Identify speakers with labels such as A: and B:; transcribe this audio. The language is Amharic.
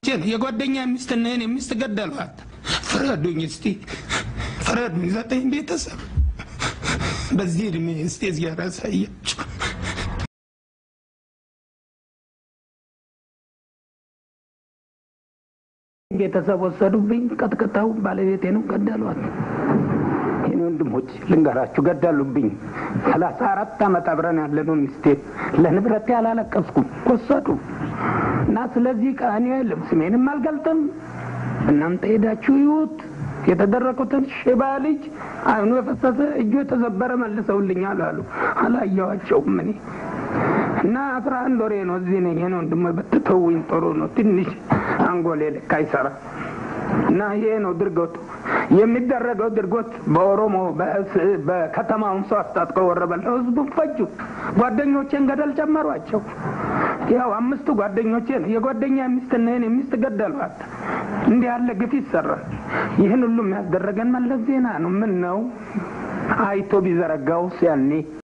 A: ጓደኞቼን የጓደኛ ሚስትና የኔ ሚስት ገደሏት። ፍረዱኝ እስቲ ፍረዱኝ። ዘጠኝ ቤተሰብ በዚህ እድሜ እስቲ እዚያር ያሳያችሁ።
B: ቤተሰብ ወሰዱብኝ፣ ቀጥቅጠው ባለቤቴንም ገደሏት። የኔ ወንድሞች ልንገራችሁ፣ ገደሉብኝ። ሰላሳ አራት ዓመት አብረን ያለነው ሚስቴን ለንብረቴ አላለቀስኩም፣ ወሰዱ እና ስለዚህ እኔ ስሜንም አልገልጥም። እናንተ ሄዳችሁ ይዩት። የተደረጉትን ሽባ ልጅ አይኑ የፈሰሰ እጁ የተዘበረ መልሰውልኛል አሉ። አላየዋቸውም እኔ እና አስራ አንድ ወሬ ነው እዚህ ነኝ። ይሄን ወንድሞ ብትተውኝ ጥሩ ነው። ትንሽ አንጎሌ ልክ አይሰራ እና ይሄ ነው ድርጎቱ የሚደረገው ድርጎት በኦሮሞ በከተማውን ሰው አስታጥቀው ወረበለው ህዝቡን ፈጁ። ጓደኞቼን ገደል ጨመሯቸው። ያው አምስቱ ጓደኞቼ ነው የጓደኛ ሚስትና የኔ ሚስት ገደሏት። እንዲህ ያለ ግፍ ይሰራል። ይህን ሁሉ የሚያስደረገን መለስ ዜና ነው። ምን ነው አይቶ ቢዘረጋውስ ያኔ